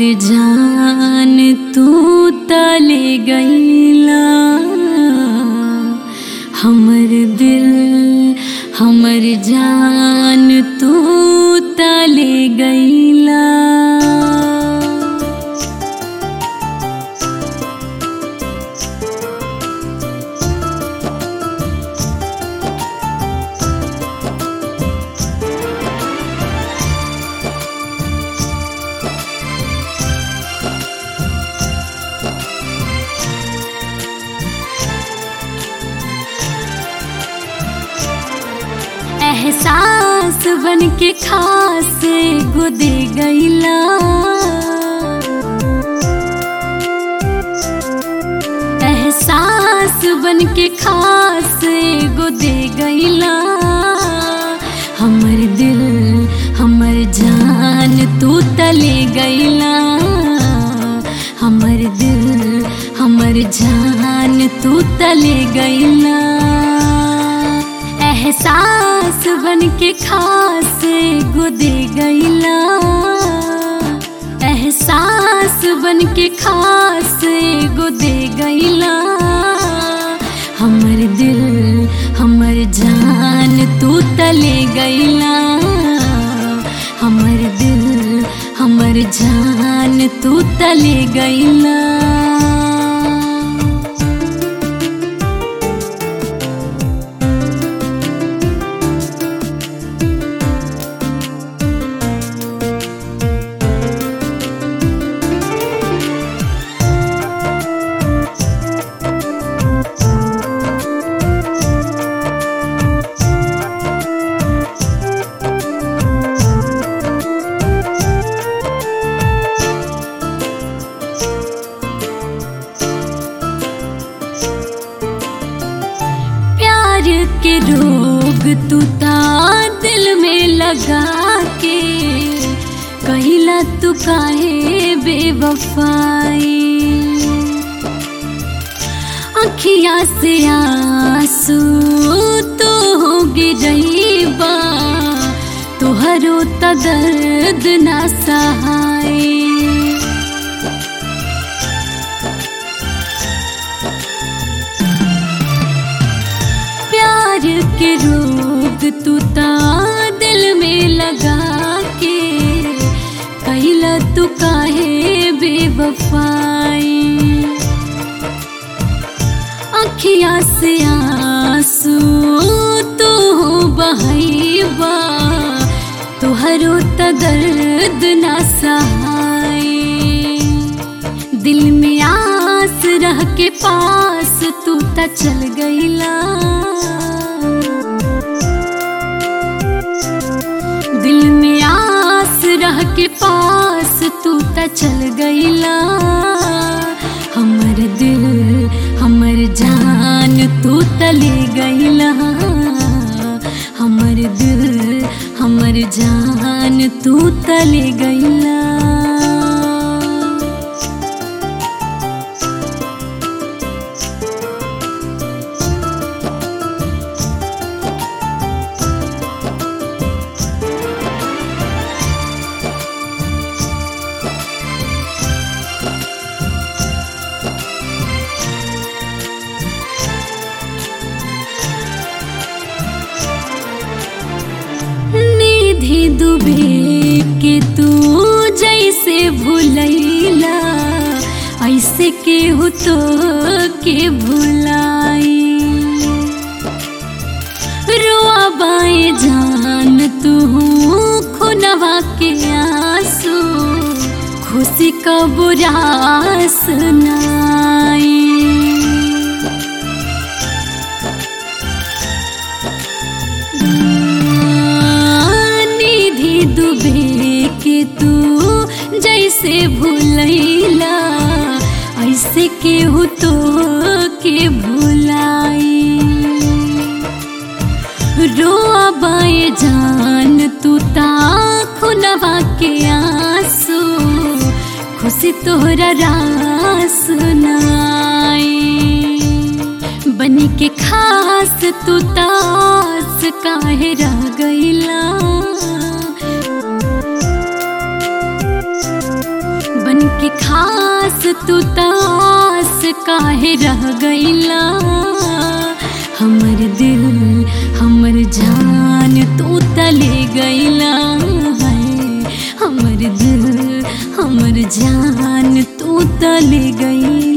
जान तू तले गईला हमर दिल हमर जान तू तले गईला एहसास बन के खास गुदे गईला एहसास बन के खास गुदे गईला हमर दिल हमर जान तू तले गईला हमर दिल हमर जान तू तले गईला एहसास बन के खास गुदे गईला एहसास बन के खास गुदे गईला हमर दिल हमर जान तू तले गईला हमर दिल हमर जान तू तले गईला प्यार के रोग तू ता दिल में लगा के कहिला तू काहे बेवफाई अखिया से आंसू तो हो गिरईबा तुहरो त दर्द ना सहाय प्यार के रोग तू ता दिल में लगा के कैला तू काहे बेवफाई अखिया से आंसू तू बहैबा तुहरो त दर्द ना सहाय दिल में आस रह के पास तू त चल गईला दिल में आस रह के पास तू त चल गईला हमर दिल हमर जान तू तले गईला हमर दिल हमर जान तू तले गईला निधि दुबे के तू जैसे भूलैला ऐसे के हो तो के भुलाई रोआ बाए जान तू खुनवा के आंसू खुशी का बुरा सुनाई निधि दुबे के तू जैसे भूलैला ऐसे के हो तो के भुलाई रोआ बाए जान तू ता खुनवा के आंसू खुशी तोहरा रास सुनाई बनी के खास तू तास काहे रह गईला बन के खास तू तास काहे रह गईला हमर दिल हमर जान तू तले गईला है हमर दिल हमर जान तू तले गई